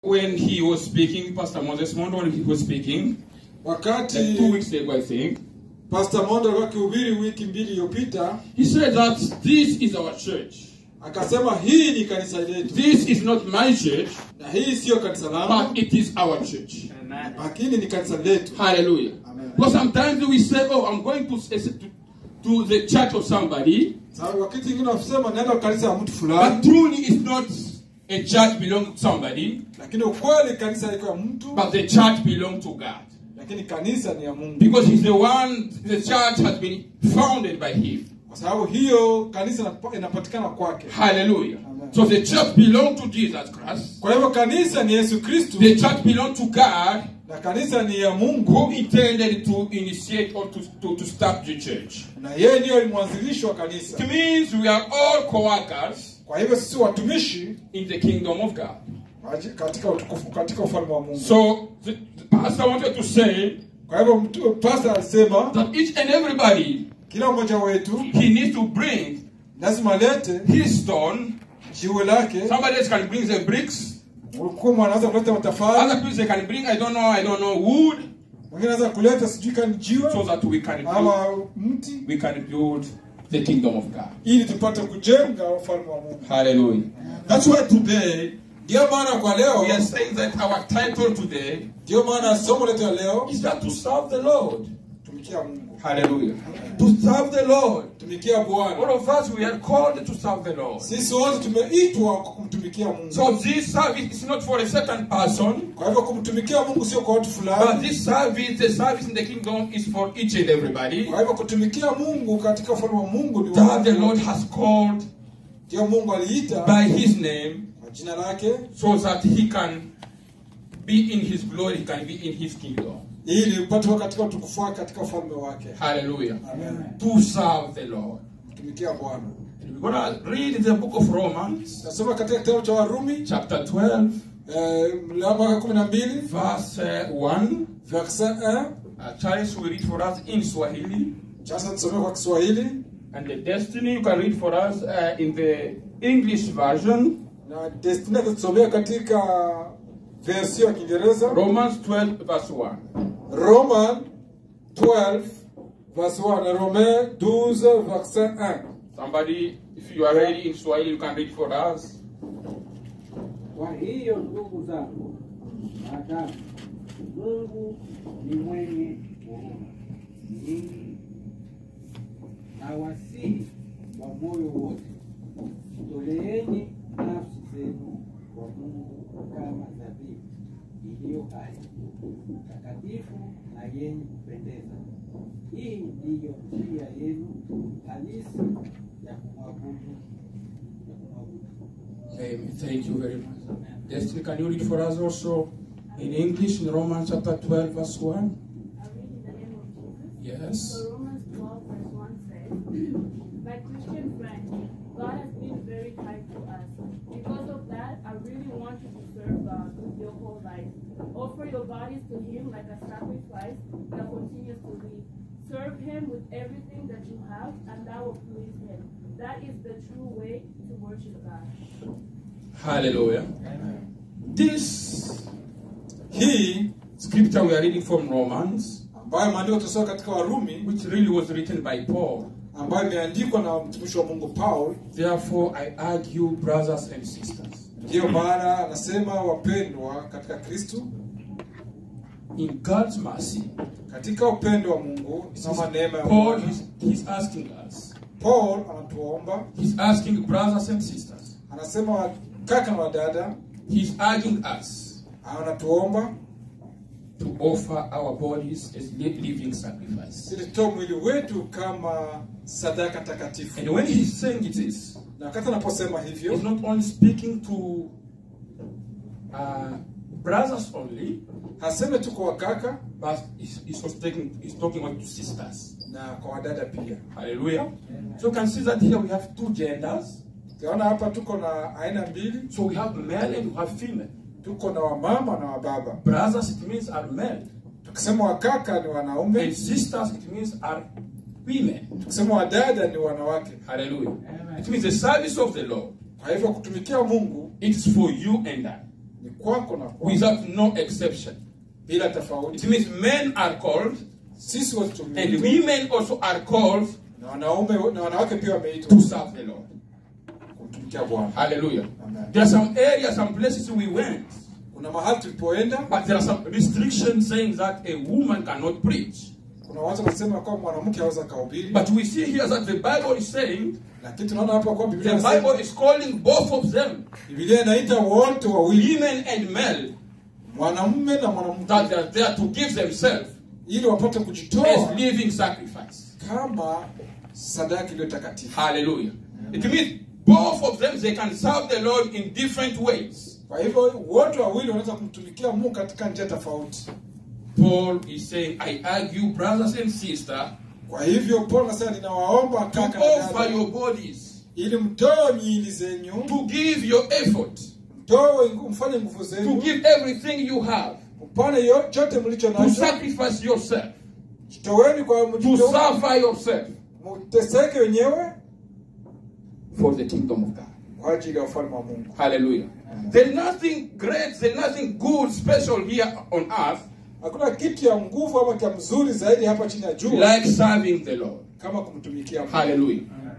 When he was speaking, Pastor Moses Mondo, when he was speaking, like two wakati weeks ago, I think, pastor mondo alikuwa akihubiri wiki mbili iliyopita he said that this is our church. akasema hii ni kanisa letu This is not my church, na hii siyo kanisa langu but it is our church. lakini ni kanisa letu Hallelujah. Amen. Because sometimes we say, oh, I'm going to, to, to the church of somebody, Sababu wakati ingine wasema naenda kanisa ya mtu but fulani truly it's not a church belong to somebody, lakini ukweli kanisa iko ya mtu but the church belong to God. lakini kanisa ni ya mungu Because he's the one, the church has been founded by him. kwa sababu hiyo kanisa inapa- inapatikana kwake Hallelujah. Amen. So the church belong to Jesus Christ. kwa hivyo kanisa ni yesu kristu The church belong to God na kanisa ni ya who mungu intended to initiate or to, to, to start the church. na yeye ndiyo mwanzilishi wa kanisa It means we are all co-workers kwa hivyo sisi watumishi in the kingdom of God. waji- katika utukufu katika ufalme wa mungu So the, the pastor wanted to say kwa hivyo mtu- pastor alisema that each and everybody kila mmoja wetu he needs to bring lazima alete his stone. jiwe lake Somebody else can bring the bricks. mkuu anaweza kuleta matafari Other people they can bring I don't know I don't know wood mwingine anaweza kuleta sijui kani jiwe so that we can build, ama mti we can build the kingdom of God. ili tupate kujenga ufalme wa mungu Hallelujah. That's why today ndiyo maana kwa leo we are saying that our title today ndiyo maana somo letu ya leo is that to serve the Lord. tumikia mungu Hallelujah. To serve the Lord. tumikia All bwana of us we are called to serve the Lord. sisi wote tumeitwa kwa kumtumikia mungu So this service is not for a certain person, kwa hivyo kumtumikia mungu sio kwa watu but fulani this service, the service in the kingdom, is for each and everybody. kwa hivyo kutumikia mungu katika ufalme wa mungu ni That wa- the Lord has called ndiyo mungu aliita by His name, kwa jina lake so that He can be in His glory, He can be in His kingdom. ili upate kuwa katika utukufu wake katika ufalme wake Hallelujah. Amen. To serve the Lord. kutumikia bwana And we're gonna read the book of Romans, nasoma katika kitabu cha warumi chapter 12, eh, mlango wa kumi na mbili verse uh, 1. verse 1 Uh, Charles will read for us in Swahili. sasa tusomee kwa kiswahili And the destiny you can read for us uh, in the English version, na destina tusomea katika versio ya kiingereza Romans 12, verse 1. roman 12 verse 1 na romain 12 verse 1 Somebody, if you are ready in Swahili, you can read for us. Kwa hiyo ndugu zangu, maadamu Mungu ni mwenye huruma nyingi, na wasihi wa moyo wote, toleeni nafsi zenu kwa Mungu kama dhabihu iliyo hai, takatifu na yenye kupendeza. Hii ndiyo njia yenu halisi ya kumwabudu ya kumwabudu. Amen. Thank you very much. Destiny, can you read for us also in English in Romans chapter 12, verse 1? I read in the name of Jesus. Yes. So Romans 12 verse 1 says, My Christian friend, God has been very kind to us. Because of that, I really want you to serve God with your whole life. Offer your bodies to Him like a sacrifice that continues to live. Serve Him with everything that you have, and that will please Him. That is the true way to worship God. Hallelujah. This hii scripture we are reading from Romans, ambayo maandiko tusoma katika warumi which really was written by Paul. ambayo imeandikwa na mtumishi wa mungu paul Therefore, I urge you, brothers and sisters, ndiyo maana anasema wapendwa katika kristu in God's mercy, katika upendo wa mungu ama neema ya Paul Bwana. is he's asking us, paul anatuomba he's asking brothers and sisters, anasema kaka na wadada he's urging us anatuomba to offer our bodies as li- living sacrifice. ili tutoe mwili wetu kama sadaka takatifu And when he's saying this, na wakati anaposema hivyo he's not only speaking to uh, brothers only, haseme tu kwa wakaka but he's, he's, also taking, he's talking about to sisters. na kwa wadada pia Hallelujah. So you can see that here we have two genders. tunaona hapa tuko na aina mbili So we have male and we have female. tuko na wamama na wababa Brothers, it means are male. tukisema wakaka ni wanaume And sisters, it means are women. tukisema wadada ni wanawake Hallelujah. It means the service of the Lord. kwa hivyo kutumikia mungu It is for you and I. ni kwako na kwako without no exception. bila It tofauti means men are called sisi wote and tumeitwa women also are called na wanaume na wanawake pia to wameitwa serve the Lord. kumtumikia Bwana. Hallelujah. Amen. There are some areas, some places we went, Kuna mahali tulipoenda, but there are some restrictions saying that a woman cannot preach. kuna watu wanasema kwamba mwanamke hawezi akahubiri, But we see here that the Bible is saying lakini tunaona hapa kwa the Biblia Bible inasema is calling both of them, Biblia inaita wote wawili, women and male, mwanamume na mwanamke, that they are there to give themselves ili wapate as kujitoa living sacrifice. kama sadaka iliyo takatifu. Hallelujah. It means both of them they can serve the Lord in different ways. Kwa hivyo wote wawili wanaweza kumtumikia Mungu katika njia tofauti. Paul is saying, I urge you, brothers and sisters, Kwa hivyo Paulo anasema ninawaomba to kaka na offer dada, your bodies, ili mtoe miili zenyu, to give your effort, mtoe mfanye nguvu to zenu, give everything you have, mpane yo- chote mlicho to nacho, sacrifice yourself, jitoweni kwa to mjitoe, suffer yourself mteseke wenyewe for the kingdom of God. kwa ajili ya ufalme wa Mungu. Hallelujah. There's nothing great, there's nothing good, special here on earth Hakuna kitu ya nguvu ama kia mzuri zaidi hapa chini ya jua like serving the Lord. kama kumtumikia Mungu. Hallelujah.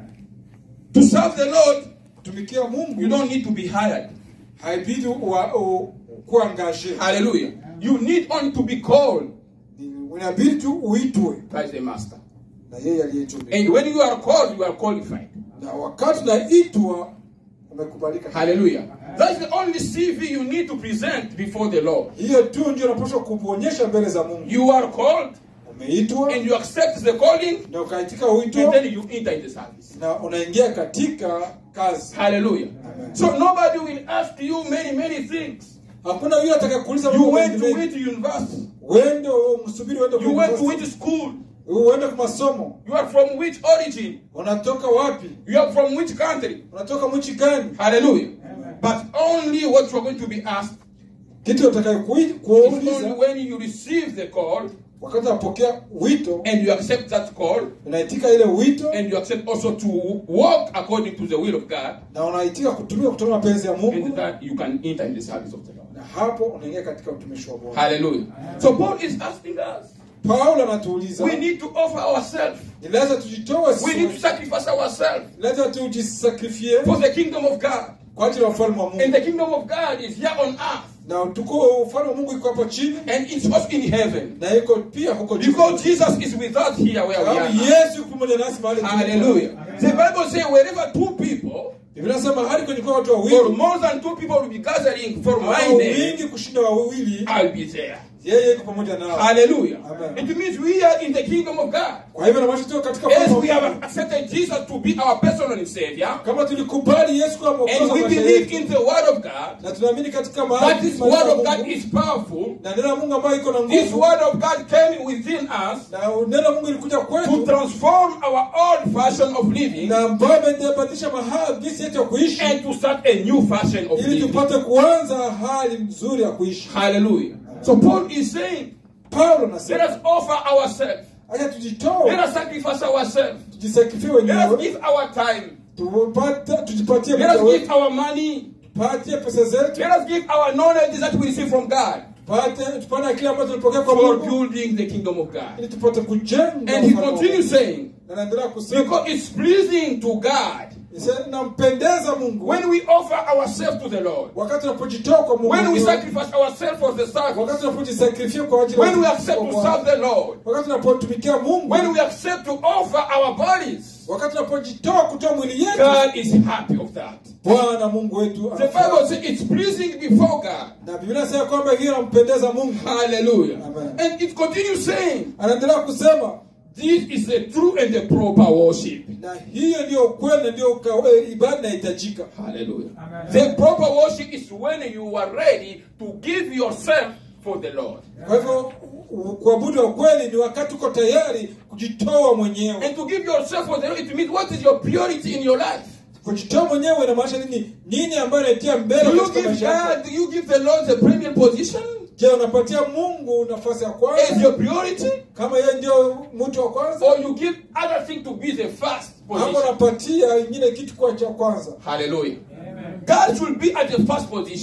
To serve the Lord, Kutumikia Mungu you don't need to be hired. haibidi uwa- u- kuwa angaje, Hallelujah. You need only to be called Ni- unabidi tu uitwe by the master. na yeye aliyetumia, And when you are called, you are qualified. na wakati unaitwa umekubalika. Hallelujah. That's the only CV you need to present before the Lord. Hiyo tu ndio unapaswa kuonyesha mbele za Mungu. You are called Umeitwa and you accept the calling, na ukaitika and wito then you enter in the service. na unaingia katika kazi. Hallelujah. Amen. So nobody will ask you many, many things. Hakuna yule atakakuuliza You mambo went mengi to mengi. which university? Uende msubiri uende You went to kwa which school? uende kwa masomo. You are from which origin? Unatoka wapi? You are from which country? Unatoka mchi gani? Hallelujah. But only what you are going to be asked Kitu utakayo is only kuuliza when you receive the call wakati unapokea wito, and you accept that call unaitika ile wito and you accept also to walk according to the will of God, na unaitika kutumia kutoka mapenzi ya Mungu, and that you can enter in the service of the Lord. na hapo unaingia katika utumishi wa Bwana. Hallelujah. So Paul is asking us, Paulo anatuuliza we need to offer ourselves. ni lazima tujitoe We sisi need to wenyewe. sacrifice ourselves Ni lazima tujisakrifie for the kingdom of God. kwa ajili ya ufalme wa And Mungu, the kingdom of God is here on earth na utuko ufalme wa Mungu iko hapo chini and it's also in heaven. na iko pia huko juu. Because Jesus is with us here where we Sababu are. now. Yesu yuko pamoja nasi mahali tulipo. Hallelujah. The Bible says wherever two people Biblia inasema hadi kwenye kwa watu or wawili more than two people will be gathering for my au name, wingi kushinda wawili, I'll be there. yeye yuko pamoja nao. Hallelujah. Amen. It means we are in the kingdom of God. Kwa hivyo namaanisha tuko katika As ufalme wa we have Mungu. accepted Jesus to be our personal Savior, Kama tulikubali Yesu kama mwokozi and wa we maisha believe yetu in the Word of God, na tunaamini katika that maadili this maneno Word ya of God Mungu, is powerful. na neno la Mungu ambayo iko na This nguvu Word of God came within us na neno la Mungu ilikuja to kwetu transform our old fashion of living na ambayo imebadilisha mahali jinsi yetu ya kuishi and to start a new fashion of ili living. tupate kuanza hali nzuri ya kuishi. Hallelujah. So Paul is saying, Paulo let anasema us offer ourselves. acha Let tujitoe, us sacrifice ourselves. tujisakrifie Let us wenyewe, give our time. tupate tujipatie Let muda us give wetu, our money. tupatie pesa zetu, Let us give our knowledge that we receive from God tupate tupate kile ambacho tulipokea kwa for Mungu building the kingdom of God. ili tupate kujenga. And he ufalme wa continues Mungu. saying, Na naendelea kusema because it's pleasing to God Isa- nampendeza Mungu when we offer ourselves to the Lord, wakati tunapojitoa kwa Mungu, when we sacrifice ourselves for the service, wakati tunapojisakrifia kwa ajili ya when we utumishi accept wa to Bwana. serve the Lord, wakati tunapotumikia Mungu, when we accept to offer our bodies, wakati tunapojitoa kutoa mwili yetu, God is happy of that. Bwana Mungu wetu The anafurahi. Bible says it's pleasing before God. na Biblia inasema kwamba hiyo inampendeza Mungu. Hallelujah. Amen. And it continues saying, Anaendelea kusema this is the true and the proper worship. na hiyo ndio ukweli na ndio uka- eh, ibada inahitajika. Hallelujah. The proper worship is when you are ready to give yourself for the Lord. Kwa hivyo u- kuabudu wa kweli ni wakati uko tayari kujitoa mwenyewe. And to give yourself for the Lord, it means what is your priority in your life? Kujitoa mwenyewe inamaanisha nini? Nini ambayo inaitia mbele Do you katika give maisha yako? God, do you give the Lord the premier position Je, unapatia Mungu nafasi ya as kwanza your priority? kama yeye ndio mtu wa kwanza, Or you give other thing to be the first ama position? unapatia ingine kitu kwa cha kwanza? Hallelujah. God should be at the first position.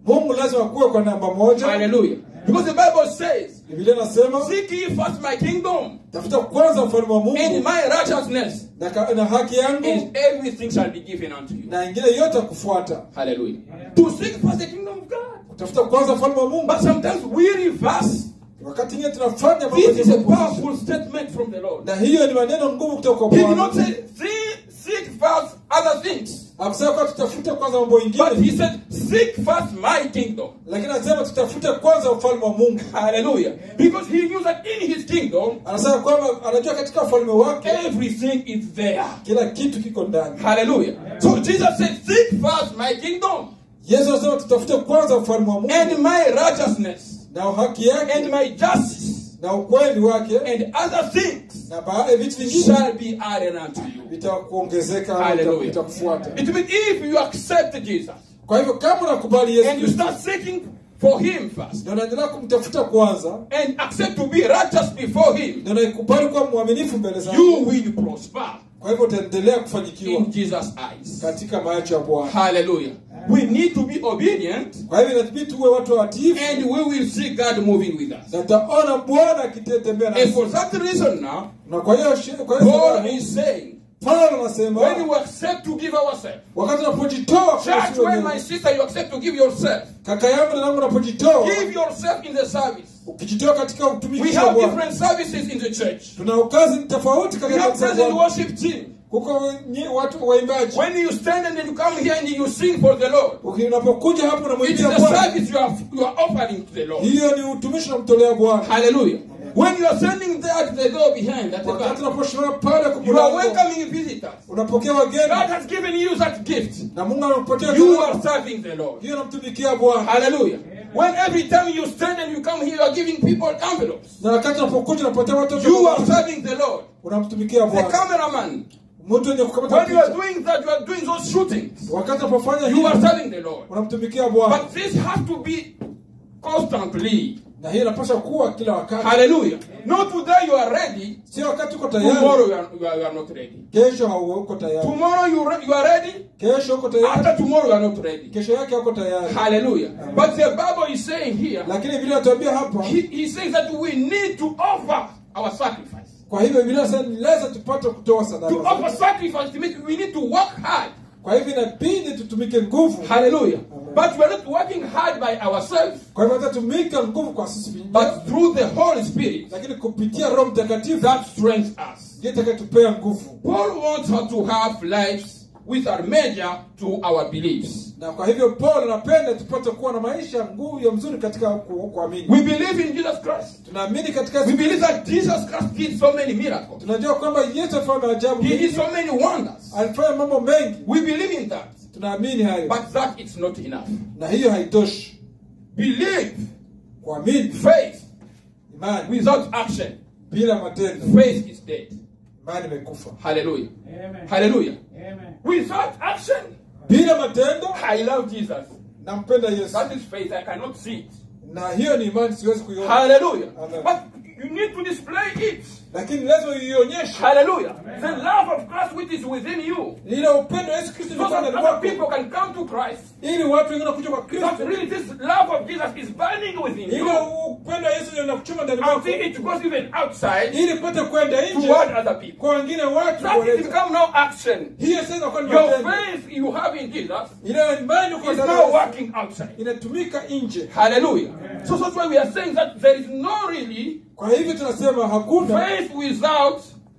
mungu lazima kuwe kwa namba moja Hallelujah. Because the Bible says, biblia inasema Seek ye first my kingdom tafuta kwanza ufalme wa and mungu my righteousness, na, ka- na haki yangu and everything shall be given unto you. na ingine yote kufuata Hallelujah. To seek first the kingdom of God. tafuta kwanza ufalme wa mungu But sometimes we reverse. wakati ingine tunafanya mambo This is a yenye powerful statement from the Lord. na hiyo ni maneno ngumu kutoka kwa He did not bwana say, "See- seek first other things. akusema kwa tutafute kwanza mambo But ingine he said, seek first my kingdom. lakini anasema tutafute kwanza ufalme wa mungu Hallelujah. Because he knew that in his kingdom, anasema kwamba anajua katika ufalme wake everything is there. kila kitu kiko ndani Hallelujah. So Jesus said, Seek first my kingdom yesu anasema tutafute kwanza ufalme wa mungu and my righteousness na haki and yake my justice na ukweli wake and other things na baadhi vitu vingine shall be added unto you. vitakuongezeka ama Hallelujah. vitakufuata It means if you accept Jesus kwa hivyo kama unakubali yesu and you Kristo start seeking for him first na unaendelea kumtafuta kwanza and accept to be righteous before him, na unaikubali kuwa mwaminifu mbele you zake will prosper kwa hivyo utaendelea kufanikiwa in Jesus' eyes. katika macho ya bwana Hallelujah. We need to be obedient kwa hivyo inabidi tuwe watu watiifu and we will see God moving with us. na tutaona bwana akitembea And nasi for that reason now, na kwa hiyo shi- kwa hiyo Paul sababu, is saying, Paulo anasema when we accept to give ourselves, wakati unapojitoa kwa church, sisi when wenyewe, my sister, you accept to give yourself, kaka yangu na nangu unapojitoa give yourself in the service. ukijitoa katika We utumishi wa have bwana different services in the church. tuna kazi tofauti We katika have kanisa la present Bwana. worship team. kuko nye- watu waimbaji When you stand and then you come here and you sing for the Lord, Uki- unapokuja hapo it is unamwimbia the bwana service you are, you are offering to the Lord. hiyo ni utumishi unamtolea bwana Hallelujah. When you are standing there at the door behind, at the wakati back, unaposimama pale kwa you are mlango, welcoming visitors. unapokea God wageni has given you that gift. na mungu anakupatia You zawadi. are serving the Lord. hiyo unamtumikia bwana Hallelujah. When every time you stand and you come here, you are giving people envelopes. na wakati unapokuja unapatia watu You are serving the Lord. unamtumikia The bwana cameraman. mtu wenye kukamata When you are picha doing that, you are doing those shootings. wakati unapofanya You are hivyo serving the Lord. unamtumikia bwana But this has to be constantly. na hiyo inapaswa kuwa kila wakati Hallelujah. Not today you are ready. sio wakati uko Tomorrow tayari you are, you are, you are not ready. kesho hauko tayari Tomorrow you, re- you are ready. kesho uko tayari After tomorrow you are not ready. kesho yake hauko tayari Hallelujah. But the Bible is saying here, lakini vile natuambia hapa he, he says that we need to offer our sacrifice. kwa hivyo Biblia inasema ni lazima tupate kutoa To sadaka offer sacrifice, to make, we need to work hard. kwa hivyo inabidi tutumike nguvu Hallelujah. But we are not working hard by ourselves, kwa hivyo hatatumika nguvu kwa sisi wenyewe but through the Holy Spirit lakini kupitia roho mtakatifu that strengthens us. ndiye atakayetupea nguvu Paul wants us to have lives which are measure to our beliefs. na kwa hivyo paul anapenda tupate kuwa na maisha nguvu ya mzuri katika ku- kuamini We believe in Jesus Christ. tunaamini katika We believe that Jesus Christ did so many miracles. tunajua kwamba yesu alifanya maajabu He did mengi, so many wonders. alifanya mambo mengi We believe in that. tunaamini hayo But that is not enough. na hiyo haitoshi Believe, kuamini faith, imani without action, bila matendo faith is dead. imani imekufa Hallelujah. Amen. Hallelujah. Amen. Without action, bila matendo I love Jesus. nampenda yesu That is faith. I cannot see it. na hiyo ni imani siwezi kuiona Hallelujah. Amen. But you need to display it. lakini lazima uionyeshe Hallelujah. The love of Christ which is within you. lile upendo wa yesu kristo So ulio that ndani other people mwako can come to Christ. ili watu wengine wakuja kwa That kristo really this love of Jesus is burning within ile you. upendo wa yesu ndio unakuchoma ndani mwako Until it goes even outside ili pate kwenda nje toward other people. kwa wengine watu That is kueleza. become now action. hiyo sasa inakuwa ni Your matendo faith you have in Jesus ile imani uko is ndani now ya Yesu working outside. inatumika nje Hallelujah. So that's why we are saying that there is no really kwa hivyo tunasema hakuna faith without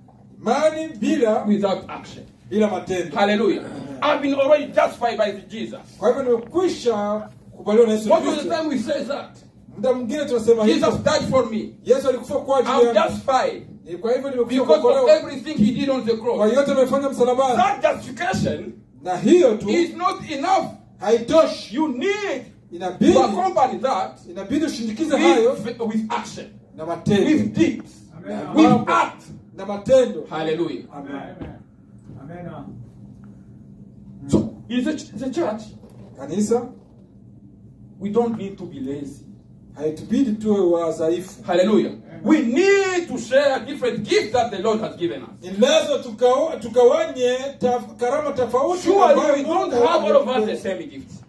imani bila without action. bila matendo Hallelujah. I've been already justified by Jesus. kwa hivyo nimekwisha kubaliwa na yesu Most of the kristo time we say that. muda mwingine tunasema Jesus hivyo died for me. yesu alikufa kwa ajili I'm yangu justified Ni kwa hivyo nimekwisha because of kuokolewa everything he did on the kwa cross. yote amefanya msalabani That justification na hiyo tu is not enough. haitoshi You need inabidi to accompany that inabidi ushindikize hayo with, with action, na matendo with deeds, na with mambo, act. na matendo Hallelujah. Amen. Amen. So in the, the church, kanisa we don't need to be lazy. haitubidi tuwe wadhaifu Hallelujah. We need to share different gifts that the Lord has given us. ni lazima tukawa- tukawanye taf, karama tofauti Surely ambayo we don't Mungu have all of us the ametupa. same gifts.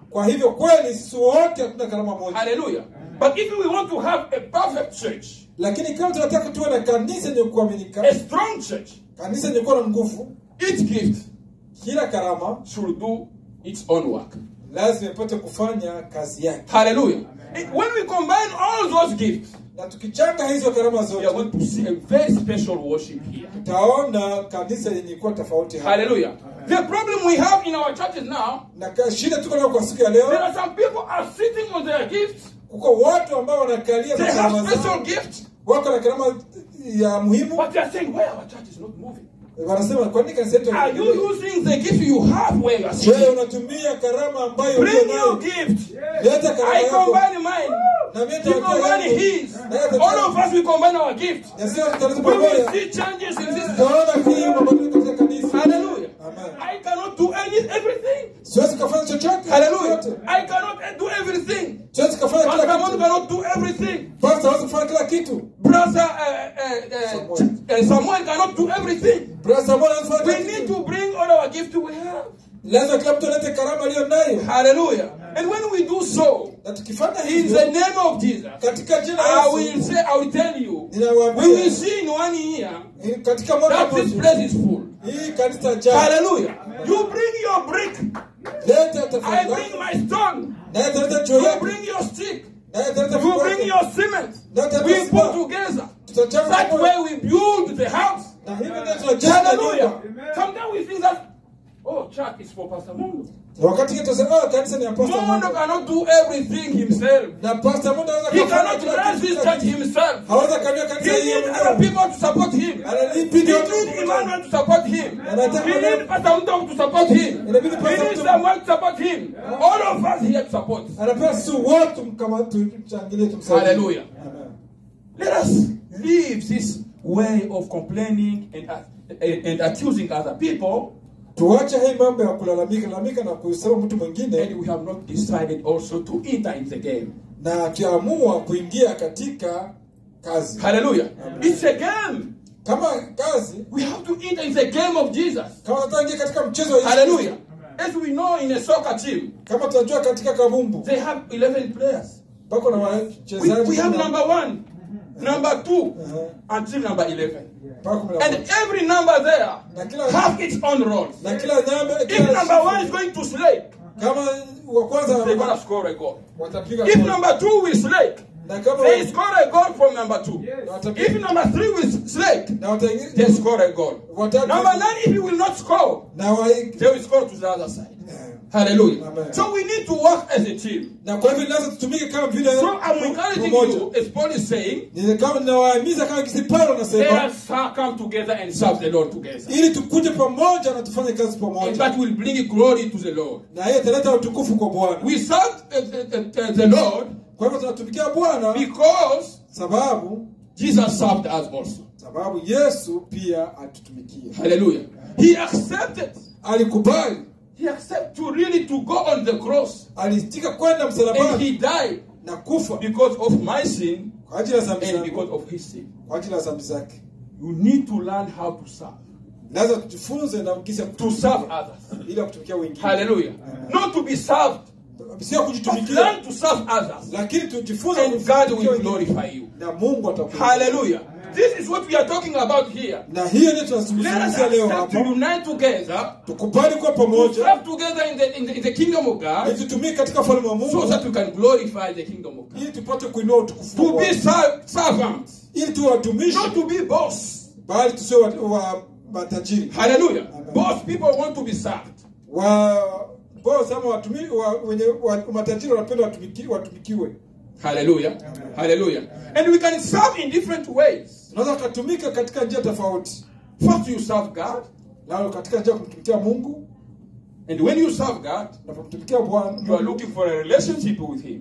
kwa hivyo kweli sisi wote hatuna karama moja Hallelujah. But if we want to have a perfect church, lakini kama tunataka tuwe na kanisa yenye kuaminika a strong church, kanisa yenye kuwa na nguvu each gift kila karama should do its own work. lazima ipate kufanya kazi yake Hallelujah. And When we combine all those gifts, na tukichanga hizo karama we are zote going to see a very special worship here. tutaona kanisa yenye kuwa tofauti hapa. Hallelujah. The problem we have in our churches now, na ka- shida tuko nayo kwa siku ya there leo are some people are sitting on their gifts. kuko watu ambao wanakalia They na have karama special zao gifts, wako na karama ya muhimu but they are saying, "Why our church is not moving?" wanasema kwa nini kanisa yetu Are you haiendelee? using the gift you have where you are wewe sitting? unatumia karama ambayo ulio Bring your nayo gift. leta karama I yako combine mine. na mimi He nitawatia combine yangu. his. Na yeye atatia- All of us we combine our gift. na sio tutaleta We will pamoja see changes in this. tutaona hii mabadiliko katika kanisa Hallelujah. Amen. I cannot do any everything. siwezi kufanya chochote Hallelujah. yote. I cannot do everything. siwezi kufanya Pastor kila Mondo kitu cannot do everything. pastor hawezi kufanya kila kitu Brother uh, uh, uh, Samuel. uh, Samuel cannot do everything. brother Samuel hawezi kufanya We kila need kitu to bring all our gifts we have. lazima kila mtu alete karama aliyo nayo Hallelujah. And when we do so, na tukifanya in hivyo the name of Jesus, katika jina I la will Yesu say, I will tell you, ninawaambia we will see in one year eh, katika mwaka that this mmoja place is full. hii kanisa jaa Hallelujah. You bring your brick. leta I tafadhali bring my stone. na yeye ataleta juu You yake bring your stick. na yeye ataleta You fimbo bring yake. your cement. That is We smart. put together. tutachanga That pamoja. way we build the house. na hivi ndio tunajenga Hallelujah. nyumba Sometimes we think that, oh, church is for Pastor Mondo. na wakati hii tunasema oh kanisa ni ya pastor Mondo Mondo cannot do everything himself. na pastor Mondo anaweza He kufanya cannot kila run kitu, this kila church kitu. himself. hawezi kania kanisa He hii needs mwenyewe. other people to support him. Anabidi He watu needs Emmanuel to support him. Anataka He mwenyewe- needs Pastor Mundo to support him. Inabidi He Pastor needs Mundo- someone to support him. All of us here to support. anapewa sisi wote mkama tumchangilie tumsaidie Hallelujah. Amen. Let us leave this way of complaining and, and, and accusing other people. tuache hii mambo ya kulalamika lalamika na kusema mtu mwingine And we have not decided also to enter in the game. na tuamua kuingia katika kazi Hallelujah. It's a game. kama kazi We have to enter in the game of Jesus. kama nataka ingia katika mchezo wa Yesu Hallelujah. As we know in a soccer team, kama tunajua katika kabumbu they have 11 players. pako na We, wachezaji we have kumi na- number one, number two, Uh-huh. until number 11. mpaka kumi na And moja. every number there Na kila- have its own roles. na kila nyamba If kila number one is going to slay, kama wa kwanza they're going to score a goal. watapiga If goli. number two will slay, na kama they score a goal from number two. na watapiga- If number three will slay, na wataingia they score a goal. watatu Number nine, if he will not score, na wa they will score to the other side. Hallelujah. Amen. So we need to work as a team. na kwa hivyo lazima tutumike kama vile So I'm encouraging pamoja. you, as Paul is saying, Ni kama ninawahimiza kama kisi Paulo let anasema us come together and serve the Lord together. ili tukuje pamoja na tufanye kazi And pamoja that will bring glory to the Lord. na hiyo italeta utukufu kwa Bwana. We serve uh, uh, uh, the Lord Kwa hivyo tunatumikia Bwana because sababu Jesus served us also. sababu Yesu pia atutumikia, Hallelujah. He accepted. alikubali, He accepted to really to go on the cross alitika kwenda and msalabani he died na kufa because of my sin kwa ajili ya dhambi and zangu, because of his sin. kwa ajili ya dhambi zake. You need to learn how to serve. Lazima tujifunze na kisa To serve others. ili ya kutumikia wengine, Hallelujah. Not to be served, sio but kujitumikia, learn to serve others. lakini tujifunze And God kutumikia will wengine. glorify you. na Mungu atakuwa. Hallelujah. This is what we are talking about here. Na hiyo ndio Let us tunazungumzia leo accept to hapa, unite together, tukubali kuwa to pamoja serve together in the, in the, in the kingdom of God, ili tutumike katika ufalme wa so Mungu that we can glorify the kingdom of God. ili tupate kuinua utukufu wa To be Bwana. ser- servants, ili tuwe watumishi not to be boss. bali tusiwe wa, wa matajiri Hallelujah. Amen. Boss people want to be served. wa boss ama watumi, wa, wenye wa, matajiri wanapenda watumiki, watumikiwe Hallelujah. Hallelujah. And we can serve in different ways. tunaweza kutumika katika njia tofauti First, you serve God, na katika njia ya kumtumikia Mungu and when you serve God, na kumtumikia Bwana you are looking for a relationship with Him.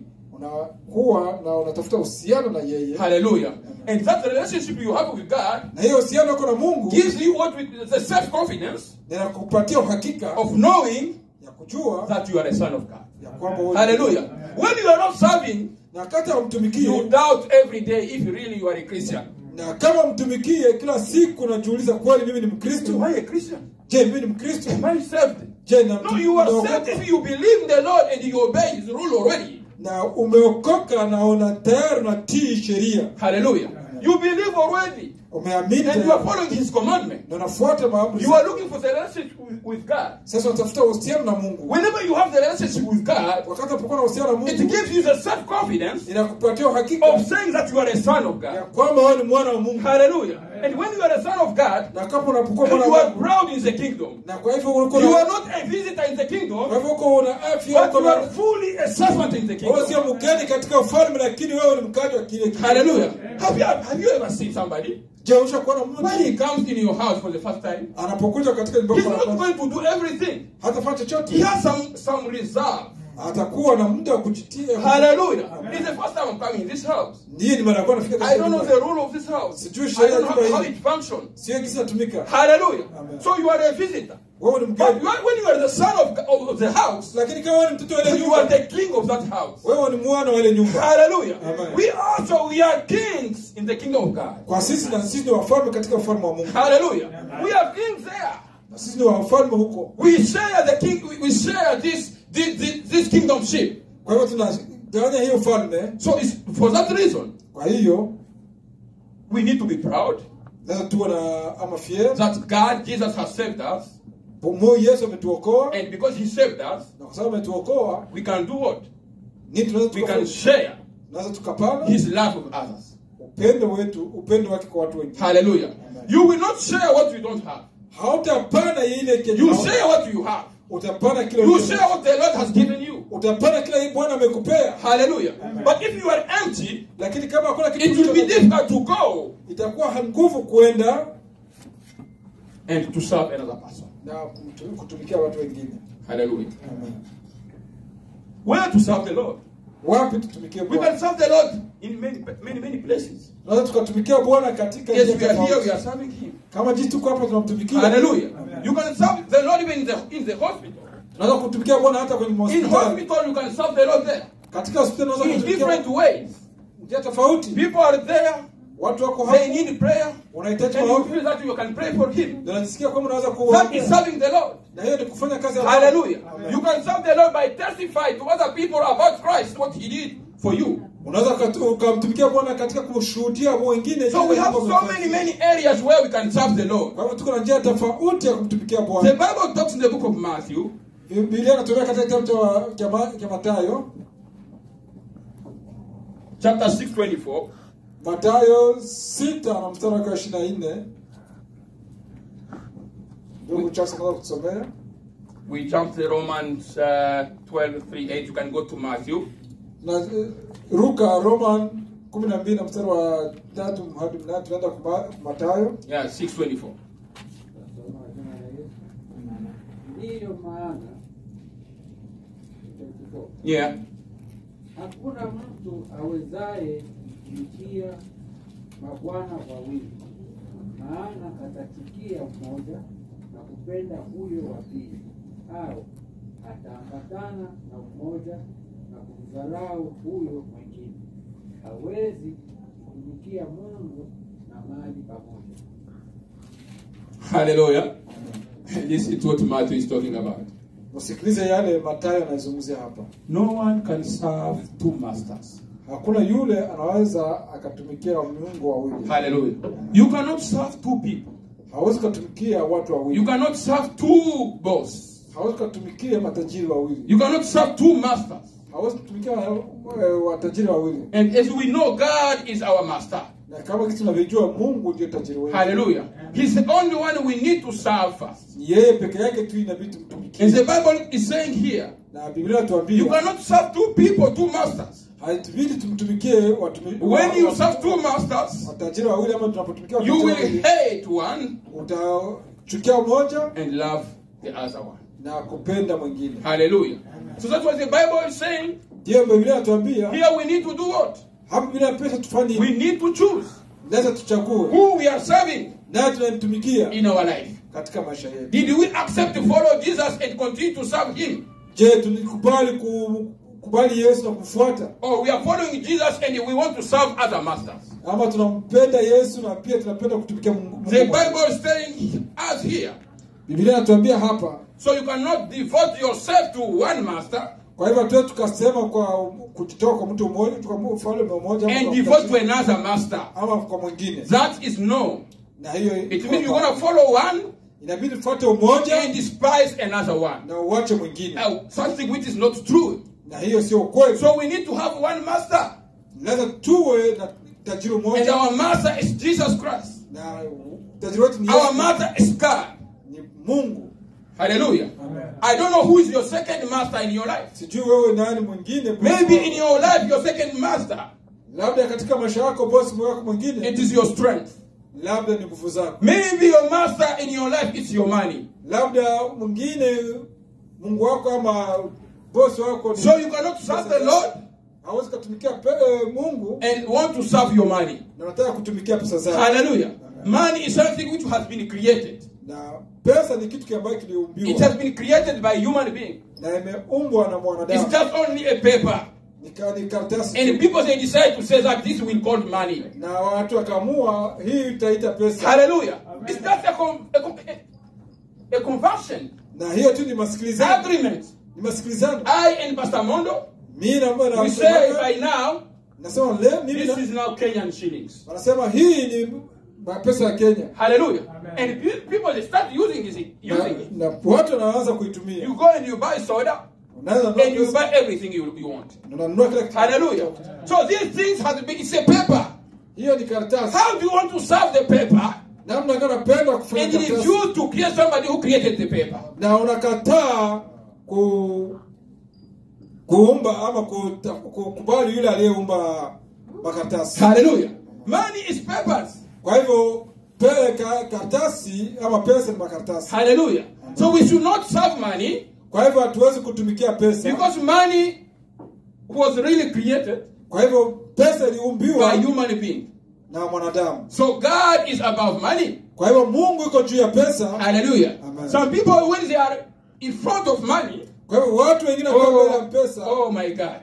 unakuwa na unatafuta uhusiano na yeye Hallelujah. And that relationship you have with God na hiyo uhusiano wako na Mungu gives you what we, the self confidence inakupatia uhakika of knowing ya kujua that you are a son of God. ya kwamba wewe- Hallelujah. When you are not serving, na wakati you hamtumikie doubt every day if really you are a Christian. na kama mtumikie kila siku unajiuliza kweli mimi ni Am Mkristo I a Christian? je mimi ni Mkristo Am I saved? je na No, you are unaokoka- saved if you believe in the Lord and you obey His rule already. na umeokoka na una tayari unatii sheria Hallelujah. You believe already umeamini and you are tayari, following His commandment. na unafuata maamri You are looking for the relationship with, with God. sasa unatafuta uhusiano na mungu Whenever you have the relationship with God, wakati unapokuwa na uhusiano na it mungu gives you the self-confidence inakupatia uhakika of saying that you are a son of ya God. kwamba wewe ni mwana wa mungu Hallelujah. And when you are a son of God, na kama unapokuwa you mwana wa are mungu proud in the kingdom. na kwa hivyo uko You na are not a visitor in the kwa kingdom, hivyo uko una afya but uko you are na fully a servant in the wewe sio kingdom. mgeni katika ufalme lakini wewe ni mkaji wa kile kile. Hallelujah. Have you, have you ever seen somebody je ushakuona when he mtu comes in your house for the first time? anapokuja katika nyumba He's yako not na kwanza, going to do everything. hatafanya He chochote has some some reserve. atakuwa na muda wa kujitia Hallelujah. It's the first time I'm coming in this house. ndiye ni mara ya kwanza nafika I katika don't know nyumba. the rule of this house. Sijui I sheria don't ya know nyumba how hii. it functions. sio jinsi natumika Hallelujah. Amen. So you are a visitor. wewe ni But mgeni you are, when you are the son of, of, of the house, lakini kama wewe ni mtoto wa ile you are nyumba the king of that house. wewe ni mwana wa ile nyumba Hallelujah. Amen. We also we are kings in the kingdom of God. kwa sisi na sisi ni wafalme katika ufalme wa Mungu Hallelujah. We are kings there. na sisi ni wafalme huko We share the king. We, we share this this this, this kingdomship. kwa hivyo tunagawanya hiyo ufalme So it's for that reason kwa hiyo we need to be proud lazima tuwe na ama fier that God Jesus has saved us, Mungu Yesu ametuokoa and because He saved us, na kwa sababu ametuokoa we can do what? nini tunaweza We can tukafanya share tunaweza tukapana His love with others. upendo wetu upendo wake kwa watu wengine Hallelujah. You will not share what you don't have. hautapana ile kenye You hauna. share what you have. utapana kile You ulicho share nacho. what the Lord has given you. utapana kile hii Bwana amekupea Hallelujah. But if you are empty, lakini kama hakuna kitu it will be ulicho nacho, difficult to go itakuwa nguvu kwenda and to serve another person. na kutu- kutumikia watu wengine Hallelujah. Amen. Where to serve the Lord? wapi tutumikie We can Bwana serve the Lord in many, many, many places. tunaweza tukatumikia Bwana katika Yes, njia we are here, tofauti. we are serving Him. kama jinsi tuko hapa tunamtumikia Hallelujah. You can serve the Lord even in the, in the hospital. tunaweza kutumikia Bwana hata kwenye In hospitali hospital, you can serve the Lord there. katika hospitali tunaweza In kutumikia different ways. njia tofauti People are there, watu wako they hapo need prayer, wanahitaji and you maombi feel that you can pray for Him. ndio unajisikia kwamba unaweza That is kuomba serving the Lord. na hiyo ni kufanya kazi ya Bwana. Hallelujah. Amen. You can serve the Lord by testifying to other people about Christ, what He did for you. unaweza ukatu- ukamtumikia Bwana katika kushuhudia wengine So we jinsi have ambavyo so many, many areas where we can serve the Lord. kwa hivyo tuko na njia tofauti ya kumtumikia The Bwana Bible talks in the book of Matthew, Biblia inatumia katika kitabu cha- cha Ma- cha Mathayo chapter 6, 24. Mathayo sita na mstari wake wa ishirini na nne ndugu Charles anaweza kutusomea We jump to Romans uh, 12, 3, 8. You can go to Matthew. na eh, ruka roman kumi na mbili na mstari wa tatu hadi mnane tunaenda kwa Mathayo Yeah, 6, 24. Ndiyo maana Yeah. hakuna mtu awezaye kumtumikia mabwana wawili, maana atachukia mmoja na kupenda huyo wa pili, au ataambatana na mmoja na kumdharau huyo mwingine. Hawezi kutumikia Mungu na mali pamoja. Hallelujah. Listen to what Matthew is talking about. usikilize yale Mathayo anayezungumzia hapa No one can serve two masters. hakuna yule anaweza akatumikia miungu wawili Hallelujah. You cannot serve two people. hawezi ukatumikia watu You wawili cannot serve two boss. hawezi ukatumikia matajiri wawili You cannot serve two masters. hawezi kutumikia eh, watajiri wawili And as we know, God is our master. na kama kitu tunavyojua mungu ndio tajiri wetu Hallelujah. He's the only one we need to serve first. Ni yeye peke yake tu inabidi And tumtumikie the Bible is saying here, na biblia you inatuambia cannot serve two people, two masters. haitubidi tumtumikie watumi- When you wa- serve two masters, watajiri wawili ama tunapotumikia you watajiri will wawili hate one utachukia mmoja and love the other one. na kupenda mwingine Hallelujah. So that's what the Bible is saying. ndiyo biblia inatuambia Here we need to do what? hapa biblia pesa tufanye We need to choose lazima tuchague who we are serving naye tunamtumikia in our life. katika maisha yetu Did we accept to follow Jesus and continue to serve Him? je tulikubali ku- kubali yesu na kumfuata Or we are following Jesus and we want to serve other masters? ama tunampenda yesu na pia tunapenda kutumikia mungu Mungu The mmoja. Bible is telling us here biblia inatuambia hapa So you cannot devote yourself to one master kwa hivyo hatuwezi tukasema kwa kujitoa kwa mtu mmoja kwa mfalme mmoja ama and kwa devote to mtachini, another master. ama kwa mwingine That is no. na hiyo It means you're going to follow one inabidi ufuate umoja and despise another one. na uache mwingine Now, something which is not true. na hiyo sio ukweli So we need to have one master. lazima tuwe na tajiri And mmoja our master is Jesus Christ. na tajiri wetu ni Our Yesu, master is God. ni Mungu Hallelujah. I don't know who is your second master in your life. sijui wewe nani mwingine bosi Maybe wako. in your life, your second master, labda katika maisha yako bosi wako mwingine it is your strength. labda ni nguvu zako Maybe your master in your life, it's your money. labda mwingine mungu wako ama bosi wako ni- So you cannot serve the Lord hawezi kutumikia pe- eh, mungu and want to serve your money. na unataka kutumikia pesa zako Hallelujah. Money is something which has been created. na pesa ni kitu ambacho It kiliumbiwa has been created by human being. na imeumbwa na It's mwanadamu just only a paper. ni ka- ni karatasi And tu. people they decide to say that this will call money. na watu wakaamua hii itaita pesa Hallelujah. It's just a, com- a, com- a, a conversion na hiyo tu ni masikilizano agreement. ni masikilizano I and Pastor Mondo, mimi na na- we say by now, nasema leo mimi this na- is now Kenyan shillings. wanasema hii ni pesa ya Kenya Hallelujah. And pe- people they start using it. na, Using it. na watu wanaanza kuitumia You go and you buy soda unaweza and you nunua buy pesa, everything you, you want. na unanunua kila kitu Hallelujah. So these things have been, it's a paper. hiyo ni karatasi How do you want to serve the paper namna gani unapenda kufanya and you karatasi refuse to create somebody who created the paper? na unakataa ku kuumba ama kuta- kukubali yule aliyeumba makaratasi Hallelujah. Money is papers. kwa hivyo pele ka, karatasi ama pesa ni makaratasi Hallelujah. So we should not serve money kwa hivyo hatuwezi kutumikia pesa because money was really created kwa hivyo pesa by iliumbiwa human being. na mwanadamu So God is above money. kwa hivyo mungu iko juu ya pesa Hallelujah. Amen. Some people when they are in front of money, kwa hivyo watu wengine wakiwa mbele ya oh, pesa oh my God.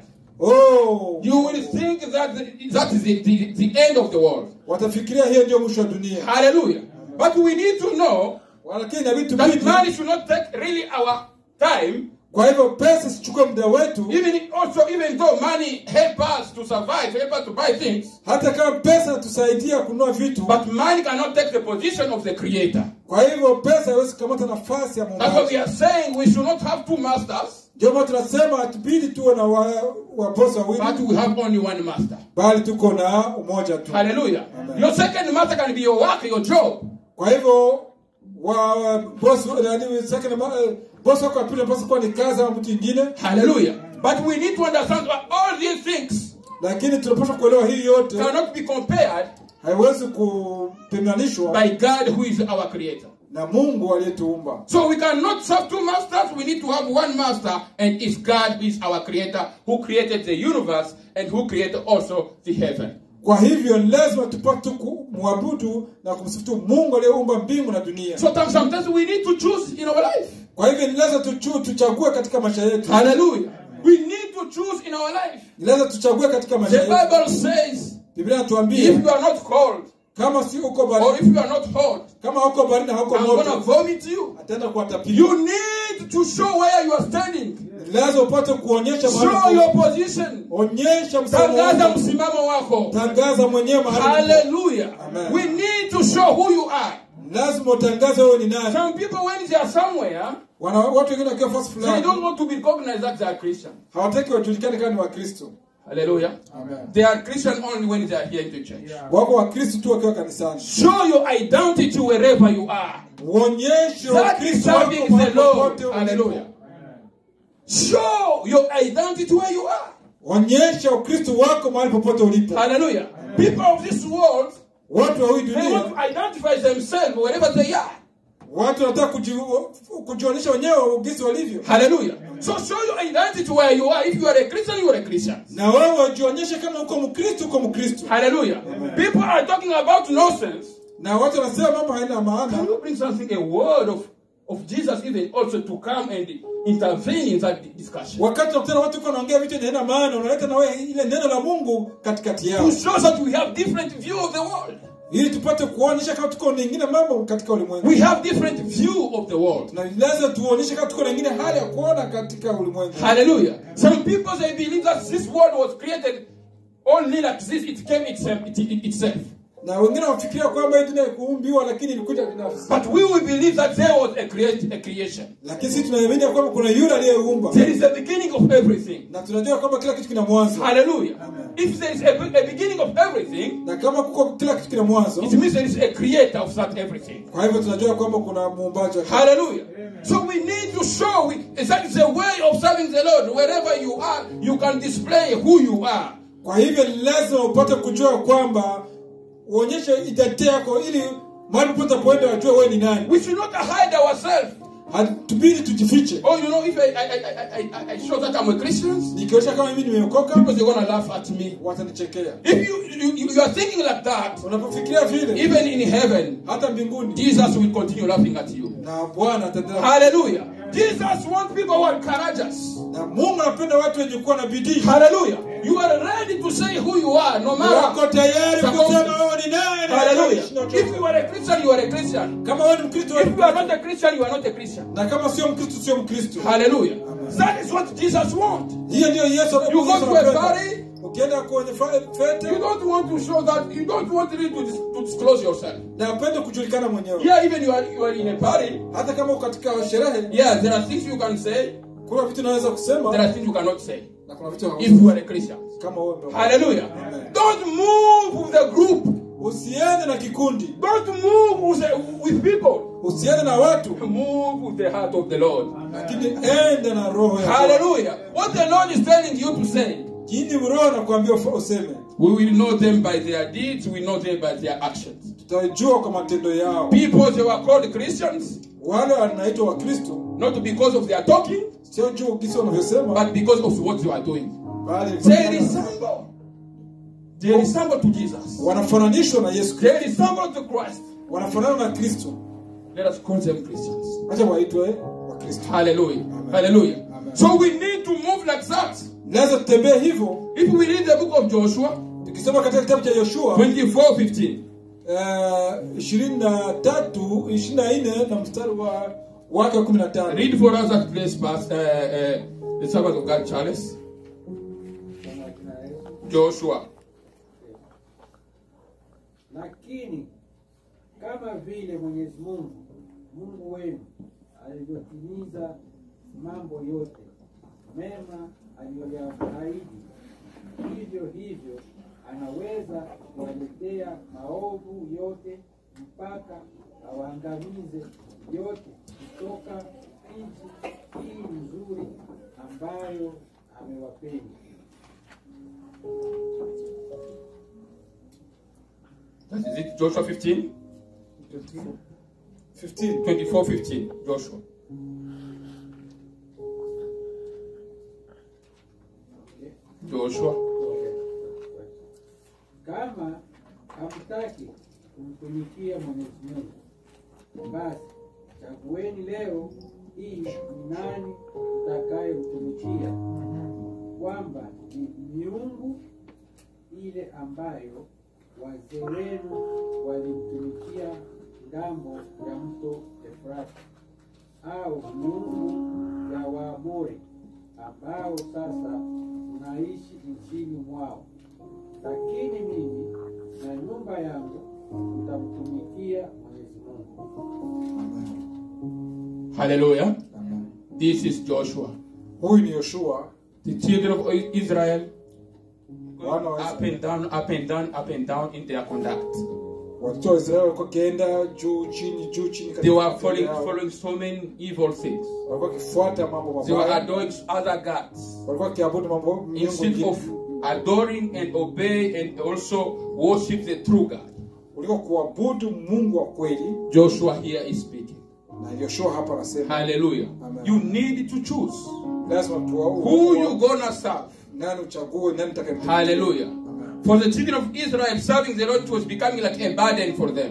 oh, You will think that the, that is the, the, the end of the world. watafikiria hiyo ndio mwisho wa dunia Hallelujah. But we need to know lakini inabidi that tubidi money should not take really our time. kwa hivyo pesa sichukue muda wetu Even also, even though money help us to survive, help us to buy things, hata kama pesa tusaidia kununua vitu but money cannot take the position of the creator. kwa hivyo pesa haiwezi kukamata nafasi ya That's why we muumbaji are saying we should not have two masters, ndio maana tunasema hatubidi tuwe na wa- wabosi but wawili we have only one master. bali tuko na umoja tu Hallelujah. Amen. Your second master can be your work, your job. kwa hivyo wa wa- bosi nani second ma- eh, bosi wako wa pili anapaswa kuwa ni kazi ama mtu ingine Hallelujah. But we need to understand that all these things lakini tunapaswa kuelewa hii yote cannot be compared haiwezi kupimanishwa by God who is our creator. na mungu aliyetuumba So we cannot serve two masters. We need to have one master, and it's God who is our creator, who created the universe and who created also the heaven. kwa hivyo ni lazima tupate kumwabudu na kumsifu tu mungu aliyeumba mbingu na dunia So tam- sometimes we need to choose in our life. kwa hivyo ni lazima tuchu, tuchague katika maisha yetu Hallelujah. We need to choose in our life. ni lazima tuchague katika maisha The yetu Bible says, biblia if inatuambia you are not cold kama si uko or baridi if you are not hot, kama uko baridi na hauko I'm gonna moto vomit you. ataenda kuwatapia You need to show where you are standing. Ni lazima upate kuonyesha Show mahali your uko. position. onyesha msimamo Tangaza wako. msimamo wako. tangaza mwenyewe mahali uko. Hallelujah. Amen. We need to show who you are. lazima utangaze wewe ni nani Some people, when they are somewhere, Wana, watu wengine wakiwa fasi they fulani don't want to be recognized that they are Christian. hawataki wajulikane kama ni wakristo Hallelujah. Amen. They are Christian only when they are here in the church. wako wakristo tu wakiwa kanisani Show your identity wherever you are. uonyeshe That is ukristo wako serving mahali the Lord. popote ulipo. Hallelujah. Show your identity where you are. onyesha ukristo wako mahali popote ulipo Hallelujah. People of this world, watu wa hii they want dunia to identify themselves wherever they are. watu wanataka kuji- kujionyesha wenyewe ugisi walivyo Hallelujah. So show your identity where you are. If you are a Christian, you are a Christian. na wewe wajionyeshe kama uko mkristo uko mkristo Hallelujah. People are talking about nonsense. na watu wanasema mambo haina Can maana you bring something, a word of, of Jesus even also to come and intervene in that discussion. wakati unakutana watu kwa wanaongea vitu yenye haina maana unaleta na wewe ile neno la mungu katikati yao To show that we have different view of the world. ili tupate kuonyesha kama tuko na ingine mambo katika ulimwengu We have different view of the world. na lazima tuonyeshe kama tuko na ingine hali ya kuona katika ulimwengu Hallelujah. Some people they believe that this world was created only like this, it came itself, it, it, itself. na wengine wafikiria kwamba hii dunia kuumbiwa lakini ilikuja binafsi But we will believe that there was a, create, a creation. lakini sisi tunaamini ya kwamba kuna yule aliyeumba There is a beginning of everything. na tunajua kwamba kila kitu kina mwanzo Hallelujah. Amen. If there is a, a beginning of everything, na kama kuko kila kitu kina mwanzo it means there is a creator of that everything. kwa hivyo tunajua kwamba kuna muumbaji wa Hallelujah. So we need to show we, that is a way of serving the Lord. Wherever you are, you can display who you are. kwa hivyo ni lazima upate kujua kwamba uonyeshe identity yako ili mahali popote poenda wajue wewe ni nani We should not hide ourselves. hatubidi tujifiche Oh, you know, if I, I, I, I, I, I show that I'm a Christian, nikionyesha kama mimi nimeokoka people are gonna laugh at me. watanichekea If you, you you are thinking like that, unapofikiria vile even in heaven, hata mbinguni Jesus will continue laughing at you. na bwana ataendelea Hallelujah. Jesus wants people who are courageous. na mungu anapenda watu wenye kuwa na bidii Hallelujah. You are ready to say who you are, no wako matter. tayari kusema wewe ni nani Hallelujah. Haishi na If you chochote. are a Christian, you are a Christian. kama wewe ni mkristo wewe ni If you are Mkristo. not a Christian, you are not a Christian. na kama sio mkristo sio mkristo Hallelujah. That is what Jesus wants. hiyo ndio yesu You go Yesu to a anapenda. party, ukienda kwenye fa- fete You don't want to show that. You don't want really to, dis- to disclose yourself. na apende kujulikana mwenyewe Yeah, even you are you are in a party. hata kama uko katika sherehe Yeah, there are things you can say. kuna vitu unaweza kusema There are things you cannot say. na kuna vitu If you are a Christian. kama wewe ndio Hallelujah. Amen. Don't move with the group. usiende na kikundi Don't move with, the, with people. usiende na watu Move with the heart of the Lord. lakini enda na roho ya Bwana. Hallelujah. What the Lord is telling you to say. kini roho anakuambia ufa- useme We will know them by their deeds. We know them by their actions. tutajua kwa matendo yao People they were called Christians wale wanaitwa wakristo not because of their talking, sio juu kisi wanavyosema but because of what they are doing. bali They resemble. They resemble to Jesus. wanafananishwa na yesu kristo They resemble to Christ. wanafanana na kristo Let us call them Christians. acha waitwe wakristo Hallelujah. Hallelujah. Amen. So we need to move like that. lazima tutembee hivyo If we read the book of Joshua tukisoma katika kitabu cha yoshua 24 15, ishirini na tatu ishirini na nne na mstari wa wake wa kumi na tano read for us that place, past uh, uh, the servant of God, Charles. Kama kina Yesu. Joshua. lakini kama vile Mwenyezi Mungu Mungu wenu alivyotimiza mambo yote mema aliyoyaahidi, hivyo hivyo anaweza kuwaletea maovu yote mpaka awaangamize yote kutoka nchi hii nzuri ambayo amewapeni. That is it, Joshua 15, 15 24 15. Joshua. Joshua. Kama hamtaki kumtumikia Mwenyezi Mungu, basi chagueni leo hii ni nani mtakayemtumikia, kwamba ni miungu ile ambayo wazee wenu walimtumikia ngambo ya mto Efrati, au miungu ya Waamori ambao sasa tunaishi nchini mwao lakini mimi na nyumba yangu tutamtumikia Mwenyezi Mungu. Hallelujah. This is Joshua. huyu ni yoshua The children of Israel wana wa up and down, up and down, up and down in their conduct. watoto wa israeli walikuwa wakienda juu chini juu chini katika They were matendo following, yao. following so many evil things. walikuwa wakifuata mambo They were mabaya adoring other gods. walikuwa wakiabudu mambo miungu Instead mingine of adoring and obey and also worship the true God. kuliko kuabudu mungu wa kweli Joshua here is speaking. na yoshua hapa anasema Hallelujah. Amen. You need to choose lazima who you tuwa gonna serve. nani uchague nani utakayemtumikia. Hallelujah. Amen. For the children of Israel, serving the Lord was becoming like a burden for them.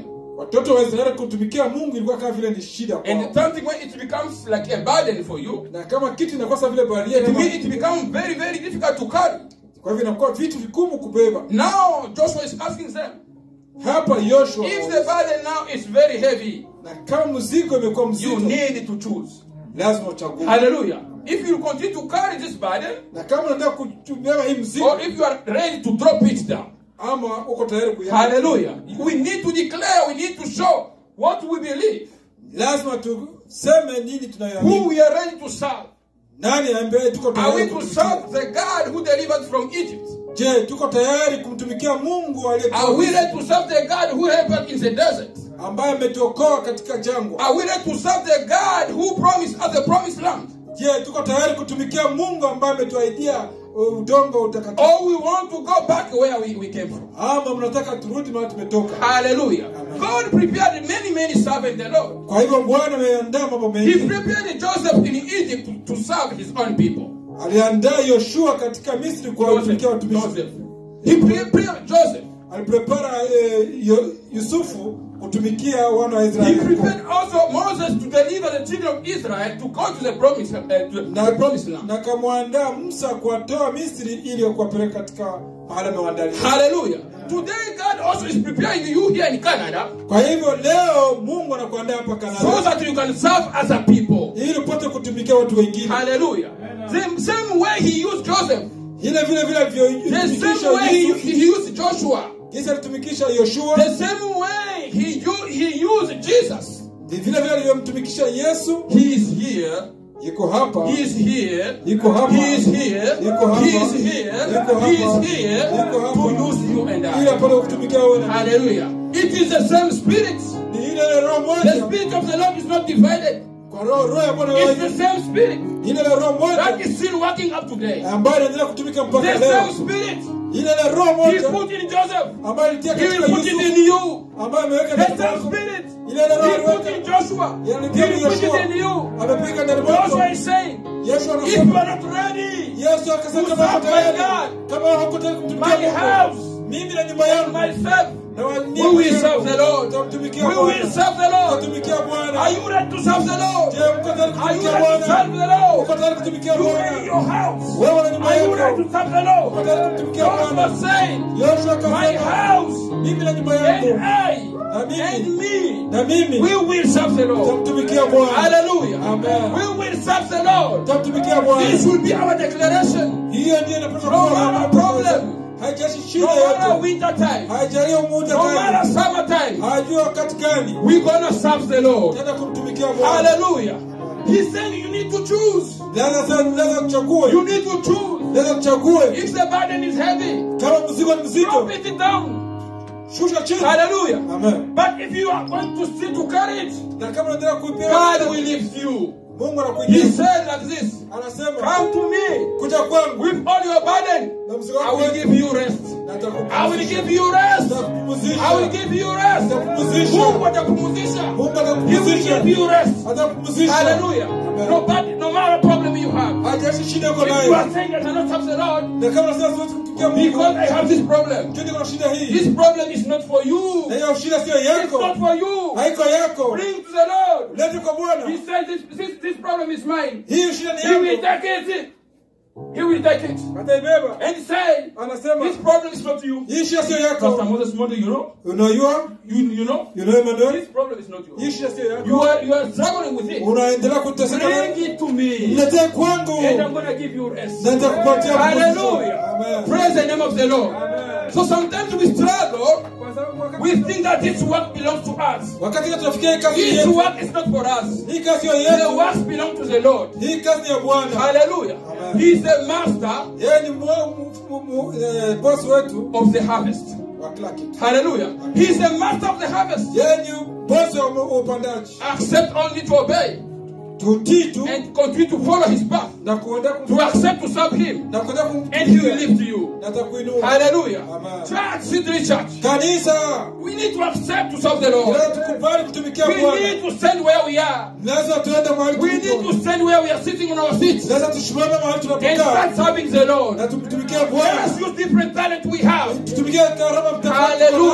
watoto wa israeli kutumikia mungu ilikuwa kama vile ni shida And kwao. something when it becomes like a burden for you, na kama kitu inakosa vile baria it, will- it becomes very, very difficult to carry. kwa hivyo inakuwa vitu vigumu kubeba Now Joshua is asking them, hapa yoshua if the burden now is very heavy, na kama mzigo imekuwa you mzito need to choose. lazima uchague Hallelujah. If you continue to carry this burden, na kama unataka kubeba hii mzigo or if you are ready to drop it down, ama uko tayari kuya hallelujah. We need to declare, we need to show what we believe, lazima tuseme nini who tunayoamini we are ready to serve. nani ambaye tuko Are we tayari to kumtumikia? serve the God who delivered from Egypt? je tuko tayari kumtumikia mungu Are we aliye ready to serve the God who helped us in the desert? ambaye ametuokoa katika jangwa Are we ready to serve the God who promised us the promised land? je tuko tayari kutumikia mungu ambaye ametuahidia uh, udongo utakatifu Or we want to go back where we, we came from? ama mnataka turudi mahali tumetoka Hallelujah. God prepared many, many servants the Lord. kwa hivyo bwana ameandaa mambo He mengi prepared Joseph in Egypt to, to serve his own people. aliandaa yoshua katika misri Joseph. kuwatumikia watumishi Joseph. He prepared Joseph. aliprepara eh, Yo- yusufu kutumikia wana wa He israeli prepared also Moses to deliver the children of Israel to go to the promised, uh, to na, the promised land. na kamwandaa musa kuwatoa misri ili kuwapeleka katika mahali amewaandalia Hallelujah. Today, God also is preparing you here in Canada kwa hivyo leo mungu anakuandaa hapa so kanada that you can serve as a people. ili upate kutumikia watu wengine Hallelujah. The same way He used Joseph, ile vile vile the alivyotumikisha same way He, Yusufu, he used Joshua, jinsi alitumikisha yoshua the same way He, u- he used Jesus. ni vile vile alivyomtumikisha yesu He is here. yuko hapa He is here. yuko hapa He is here. yuko hapa He is here. yuko hapa He is here yuko hapa to use you and ili I. apate kutumikia wewe na Hallelujah. It is the same spirit. ni ile ile roho The moja spirit of the Lord is not divided. kwa roho roho ya bwana It's the wewe same spirit ile ile roho that moja is still working up today. ambayo inaendelea kutumika mpaka The leo same spirit ile ile roho He moja put in Joseph. ambayo alitia He katika will put it Yusufu in you. ambayo ameweka The ndani same mwako spirit ile ile roho He put aliweka in Joshua. He yalitia will put Yoshua it in you. amepiga ndani mwako Joshua is saying, Yesu if you anasema are not ready, Yesu akasema to kama serve hako my tayari God, kama hako tayari kumtumikia my Mungu house, mimi na nyumba and yangu myself, na wa- we will serve the Lord. tutamtumikia We will Bwana serve the Lord. tutatumikia Bwana Are you ready to serve the Lord? je mko tayari Are you kutumikia ready to serve Bwana the Lord? uko tayari kutumikia You Bwana in your house. wewe na nyumba Are you ready yako to serve the uko Lord? tayari kumtumikia Joshua Bwana saying, Yoshua my akasema house mimi na nyumba and yangu I na mimi and me, na mimi we will serve the Lord. tutamtumikia Bwana Hallelujah. Amen. We will serve the Lord. tutamtumikia This Bwana will be our declaration. hiyo ndiyo inapaswa No kuwa matter mambo problem. haijashi No shida matter yote winter time, haijalia muda no matter gani summer time, hajua wakati gani we're gonna serve the Lord. tena kumtumikia Bwana Hallelujah. He's saying you need to choose. lazima sasa lazima You uchague need to choose. lazima uchague If the burden is heavy, kama mzigo ni mzito drop it down. shusha chini Hallelujah. amen But if you are going to still to carry it, na kama unataka kuipia God will lift you. Mungu He anakuingia said like this anasema Come to me kuja kwangu with all your burden. na mzigo I wako will give you rest. na I will nitakupumzisha give you rest. nitakupumzisha I will give you rest. nitakupumzisha Mungu atakupumzisha. Mungu He will atakupumzisha give you rest. atakupumzisha Hallelujah. Amen. No, bad, no matter problem you have. hajashi shida uko If you nayo are saying I cannot serve the Lord na kama sasa siwezi kumtumikia Mungu because I have this problem, Juu niko na shida hii this problem is not for you. na hiyo shida sio It's yako not for you. haiko yako Bring to the Lord. lete kwa He Bwana says this, this, this problem is mine. hii shida ni He will yako take it. He will take it. ataibeba And say, anasema this problem is not you. hii shida sio Pastor yako Moses Mondo, you know? unajua You, you know? you know Emmanuel This problem is not hii yours. shida sio You yako are, you are struggling with it. unaendelea kuteseka na- Bring it to me. mletee kwangu And I'm going to give you rest. na nitakupatia Hallelujah. Amen. Praise the name of the Lord. So sometimes we struggle. Kwa sababu wakati- We think that this work belongs to us. wakati tunafikia hii kazi This yetu work is not for us. hii kazi sio The yetu works belong to the Lord. hii kazi ni ya Bwana Hallelujah. Amen. He is the master yeye ni mwa- mu- mu- mu- eh, boss wetu of the harvest. wa kila kitu Hallelujah. He is the master of the harvest. yeye ni boss wa wa upandaji Accept only to obey tutii tu and continue to follow his path. na kuenda To accept to serve him. na kuenda And he will kumtumikia lift you. na atakuinua Hallelujah. Amen. Church, City Church. kanisa We need to accept to serve the Lord. leo tukubali kutumikia We Bwana need to stand where we are. lazima tuende mahali We need tulipo to stand where we are sitting on our seats lazima tusimame mahali and tunapokaa start serving the Lord. na tumtumikie Let us Bwana use different talent we have. tutumikie karama mtakatifu Hallelujah. tunazo.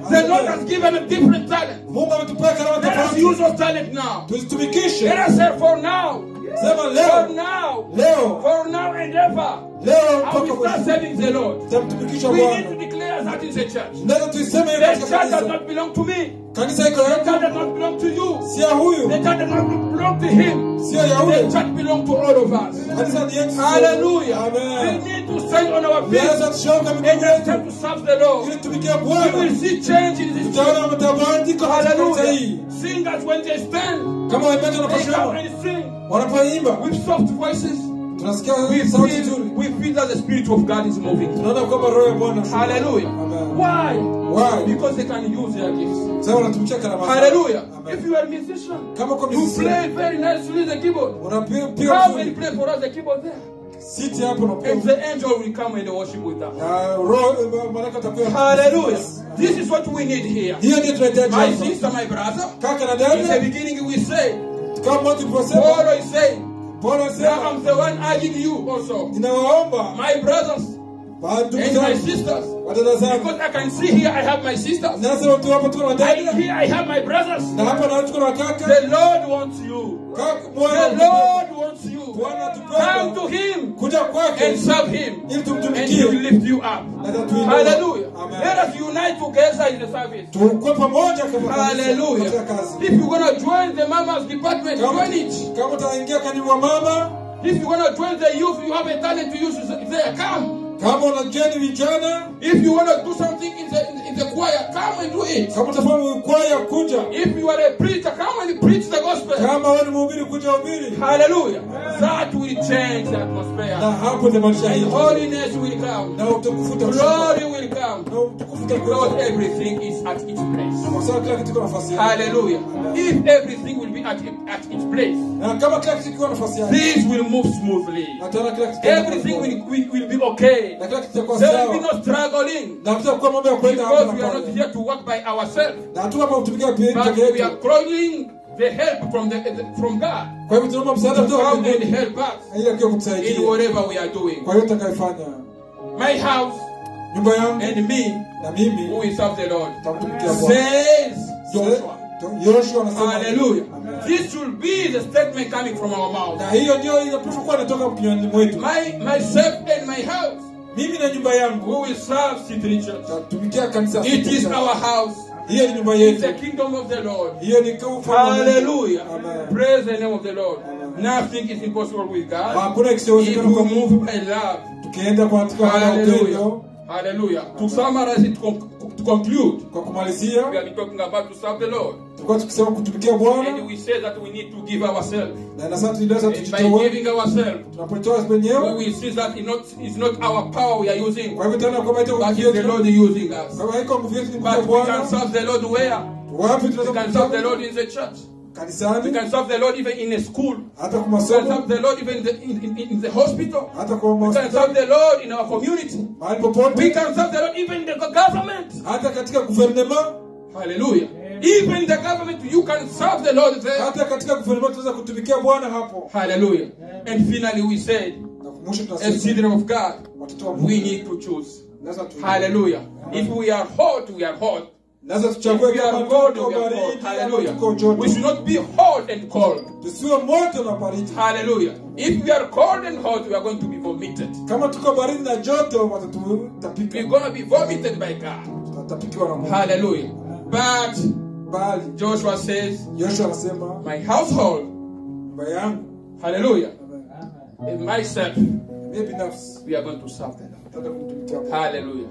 The Lord has given a different talent. mungu ametupea karama Let us tofauti use those talent now. tuzitumikishe Let us say for now, sema for leo now, leo for now and ever. leo I will mpaka start mwisho serving the Lord. tutamtumikisha We need bwana to declare that in the church. naweza tuiseme hiyo The katika church does kanisa not belong to me. kanisa iko The church yangu does not belong to you. si ya huyu The church does not belong to him. sio ya The ule church belongs to all of us. kanisa ni yetu Hallelujah. amen We need to stand on our feet Tunaweza tushoka and miguu just yetu have to serve the Lord. ili tumikie We bwana will see change in this church. tutaona mabadiliko katika kanisa hii Hallelujah. Singers when they stand, kama waimbaji they come wanaposema and sing wanapoimba with soft voices. tunasikia We sauti feel, nzuri we feel that the Spirit of God is moving. tunaona kwamba roho ya bwana Hallelujah. Amen. Why? Why? Because they can use their gifts. sasa wanatumikia karama zao. Hallelujah. Amen. If you are a musician, kama kwa you musician, play very nicely the keyboard. unapiga Come piga and vizuri play for us the keyboard there. siti hapo na And the angel will come and worship with us. na roho malaika atakuwa Hallelujah. This is what we need here. hiyo ndio tunahitaji My hapa. sister, my brother. kaka na In the dada beginning, we say, kama mmoja tulivyosema Paul is saying, Bwana now sema I'm the one urging you also, ninawaomba my brothers bandugu and my zangu sisters, wadada zangu because I can see here I have my sisters. nasema tu hapa tuko na I, wadada here I have my brothers. na hapa na tuko na kaka The Lord wants you. kaka The mwana Lord wants you. Bwana Come to tupenda Him kuja kwake and serve Him, ili and He will tumtumikie lift you up. na atatuinua. Hallelujah. Amen. Let us unite together in the service. tukue pamoja kama kanisa katika Hallelujah. kazi If you're gonna join the mamas department, kama join it. kama utaingia kanibu wa mama If you're gonna join the youth, you have a talent to use it there. Come. kama unajeni vijana If you wanna do something in the in the choir, come and do it. kama utafanya kwaya kuja If you are a preacher, come and preach the gospel. kama wewe ni mhubiri kuja hubiri Hallelujah. That will change the na atmosphere. hapo ndio maisha And yetu holiness will come. na utukufu utakuwa Glory will come. na utukufu Because utakuwa everything is at its place. kwa sababu kila kitu kina nafasi yake Hallelujah. If everything will be at, at its place, na kama kila kitu kiwa nafasi yake things will move smoothly. na tena kila kitu kitakuwa Everything poa. will, will, will be okay. na kila kitu kitakuwa There will be sawa no struggling. na kutakuwa mambo ya kwenda hapa Because na we are not pale here to work by ourselves. na hatuko hapa kutumikia peke But peke we are yetu calling the help from the, the from God kwa hivyo tunaomba msaada to kutoka come and mbinguni help us ili akiwa in kutusaidia whatever we are doing. kwa hiyo utakayofanya My house nyumba yangu and me na mimi who will serve the Lord tutamtumikia Bwana says Joshua. Yoshua anasema Hallelujah. Amen. This should be the statement coming from our mouth. na hiyo ndio inapaswa kuwa inatoka kinywani mwetu My myself and my house mimi na nyumba yangu who will serve City Church. tutatumikia kanisa It is our house. hiyo ni nyumba It's the yetu kingdom of the Lord. hiyo ni ufalme wa Mungu. Hallelujah. Amen. Praise the name of the Lord. Amen. Nothing is impossible with God. hakuna If kisichowezekana we kwa move Mungu by love. tukienda kwa katika hali ya Hallelujah. upendo Hallelujah. To summarize it, con- to conclude, kwa kumalizia we have been talking about to serve the Lord. tulikuwa tukisema kutumikia Bwana And we say that we need to give ourselves. na na sasa tuliweza And by tujitoe giving ourselves, tunapotoa we wenyewe will see that it's not, it's not our power we are using, kwa hivyo tena kwamba ita but nguvu it's the yetu Lord using us. kwa hivyo haiko nguvu yetu ni nguvu ya But we can Bwana serve the Lord where? wapi We tunaweza can serve the kutoka Lord in the church. We kanisani can serve the Lord even in a school. hata kwa We can serve masomo the Lord even in the, in, in, in the hospital. hata kwa We can serve hospitali the Lord in our community. mahali We popote can serve the Lord even in the government. hata katika guvernema Hallelujah. Even the government, you can serve the Lord there. hata katika guvernema tunaweza kutumikia Bwana hapo Hallelujah. And finally, we said, na mwisho as tunasema children of God, watoto wa Mungu we need to choose. lazima tu Hallelujah. If we are hot, we are hot. lazima If tuchague we are kama cold, tuko we are baridi cold. ama Hallelujah. tuko joto We should not be hot and cold. tusiwe moto na baridi Hallelujah. If we are cold and hot, we are going to be vomited. kama tuko baridi na joto We're watatutapika going to be vomited by God. tutatapikiwa na Mungu Hallelujah. But bali Joshua says, Yoshua anasema My household, nyumba yangu hallelujah, Amen. and myself, mimi binafsi we are going to serve the Lord. tutaenda kumtumikia Bwana. Hallelujah.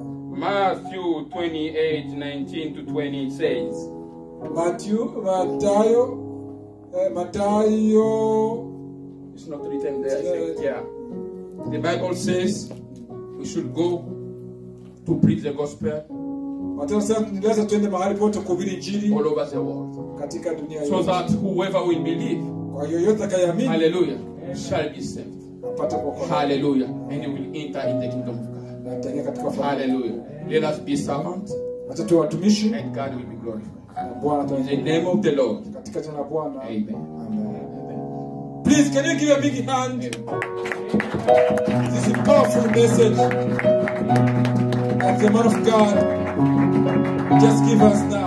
Matthew 28 19 to 20 says, Matthew Matayo eh, Matayo It's not written there, I think. Yeah. The Bible says we should go to preach the gospel Mathayo sasa tunaweza tuende mahali pote kuhubiri injili all over the world katika dunia so yote. that whoever will believe, Kwa yoyote atakayeamini hallelujah, shall be saved. apate kuokolewa Hallelujah. And he will enter in the kingdom of God. na ataingia katika ufalme. Hallelujah. Let us be servants Acha tuwe watumishi and God will be glorified. na Bwana In the ataingia name of the Lord. katika jina la Bwana. Amen. Amen. Amen. Please, can you give a big hand? This is a powerful message of the man of God. Just give us now.